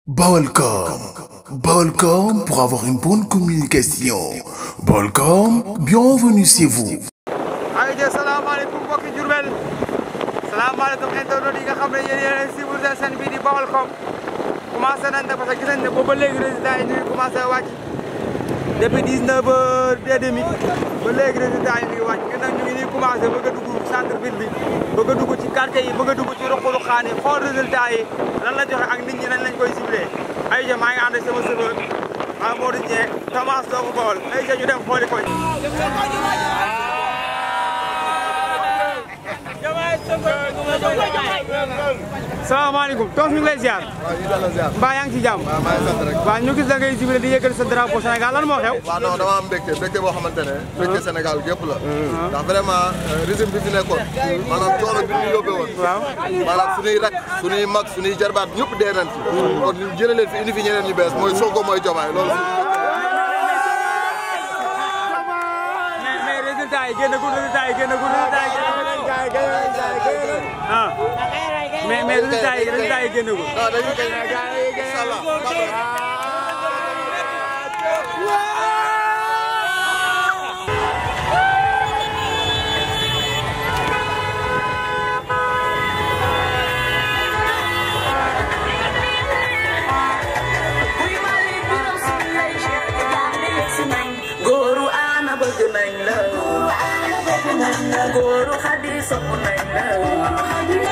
Balcom. Balcom pour avoir une bonne communication. Balcom, bienvenue chez vous. aywa salaamaaleykum mbokki Diourbel salaamaaleykum internautes yi nga xam ne yéen yéen a suivre seen chaîne bii di Baolcom commencé nañ parce que gis nañ ne boobu ba léegi résultats yi ñu ngi commencé wàcc depuis 19 heures et demi ba léegi résultats yi ñu ngi wàcc ñun nag ñu ngi nii commencé bëgg a dugg centre ville bi bëgg a dugg ci quartier yi bëgg a dugg ci ruqulu xaan yi xool résultats yi lan la joxe ak nit ñi nan lañ koy ciblé aywa maa ngi ànd ak sama serveur Amadou Dieng Thomas doomu Baol aywa ñu dem xooli ko. salaamaaleykum toos ñu ngi lay ziar. waaw ñu delloo ziar. mbaa yaa ngi ci jàmm. waaw maa ngi sant rek. waaw ñu gis da ngay jubile di yëkkati sa drapeau Sénégal lan moo xew. waaw non dama am mbégte mbégte boo xamante ne. mbégte Sénégal gépp la. ndax vraiment régime bi fi nekkoon. maanaam coono bi ñu yóbbee woon. waaw. maanaam suñuy rak suñuy mag suñuy jarbaat ñëpp dee nañ fi. kon ñu jëlee leen fi indi fi ñeneen ñu bees mooy Sonko mooy Diomaye loolu. mais mais résultat yi génnagul résultat yi génnagul résultat yi génnagul. ah mais mais résultat yi résultat yi génnagul. non dañuy koy incha allah. góoru ana bëgg nañ la góoru xadi sopp nañ la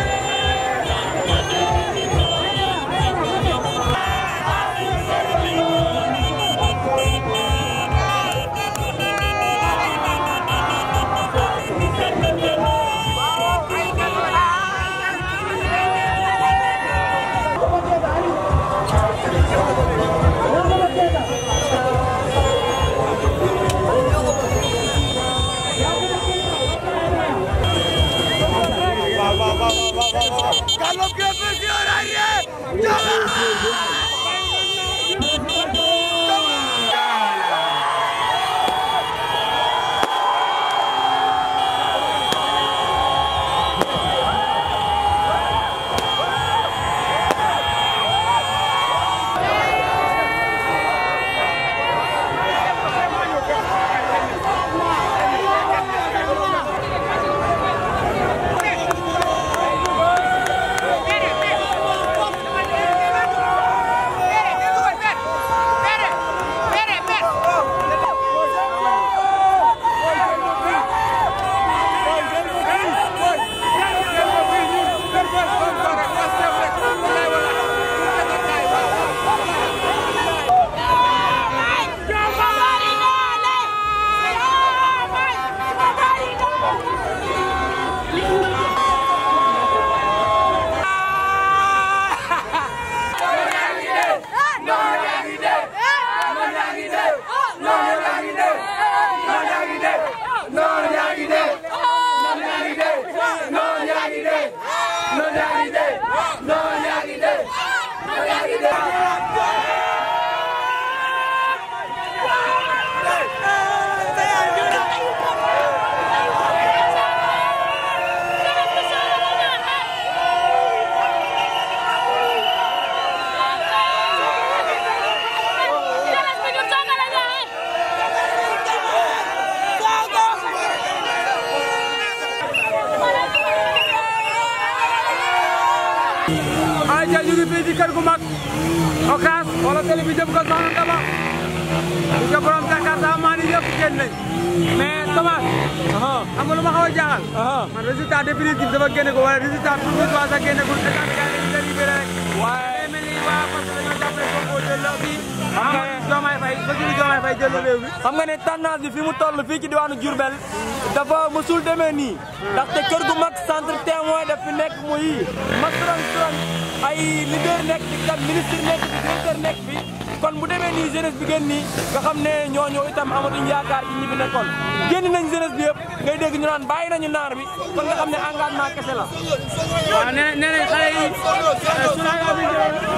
ayca ñu ngi fii ci kër gu mag Ocass wala télé bi jëm ko soxna Daba di ko borom Jakarta maa ni yëpp génn nañ mais Thomas xam nga lu ma xaw a jaaxal man résultat définitif dafa génne ko wala résultat provisoire sax génne ko te kaa gaa yi dañuy libéré rek waaye mel ni waa parce que dañoo jàppale Sonko jël la bi xam nga Diomaye Faye Bassirou Diomaye Faye jël la réew mi xam nga ne tendance bi fi mu toll fii ci diwaanu Diourbel dafa mësul demee nii ndaxte kër gu mag centre témoin daf fi nekk muy mag turan turan ay leader nekk fi kat ministre nekk fi directeur nekk fi kon bu demee nii jeunesse bi génn nii nga xam ne ñooñu itam amatuñ yaakaar ci ñi fi nekkoon génn nañ jeunesse bi yëpp ngay dégg ñu naan bàyyi nañu naar bi kon nga xam ne engagement kese la waaw nee nee nañ xale yi suna bi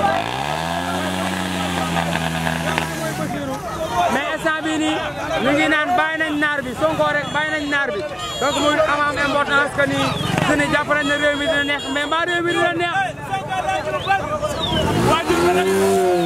mais instant bii nii ñu ngi naan bàyyi nañ naar bi Sonko rek bàyyi nañ naar bi donc muy am am importance que ni su ne jàpp nañ ne réew mi dina neex mais mbaa réew mi dina neex.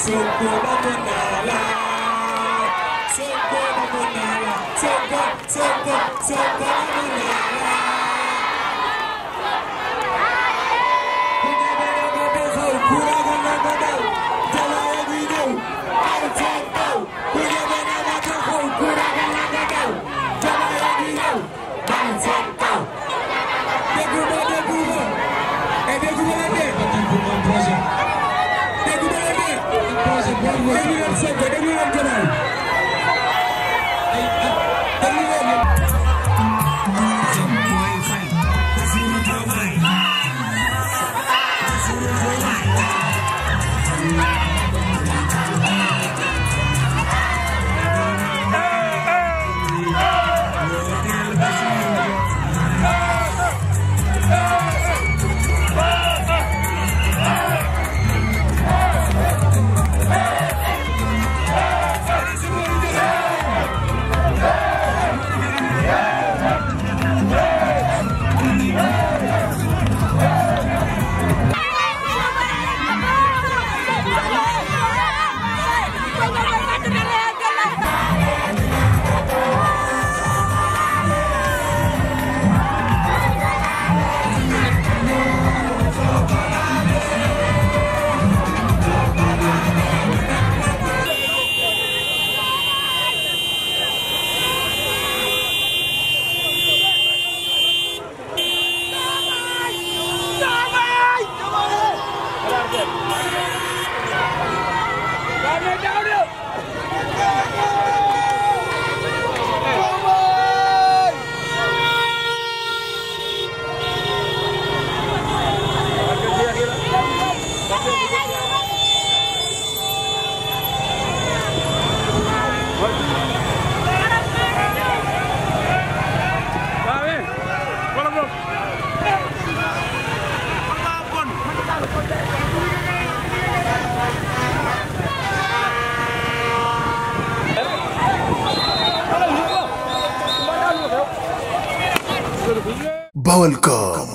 Sonko namoon naa la Sonko namoon naa la Sonko Sonko Sonko namoon naa la ku ñeme na nga taxaw ku ragal na nga daw jamaaya ngi ñëw aw seen kaw ku ñeme na nga taxaw ku ragal na nga daw jamaaya ngi ñëw aw seen kaw déggu ma déggu ma et déggu ma la dee déggu ma projet déggu ma la dee projet boobu déglu leen Sonko déglu leen jamaay ay déglu leen Balcom.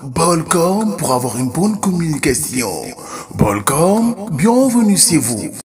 Balcom pour avoir une bonne communication. Balcom, bienvenue chez vous.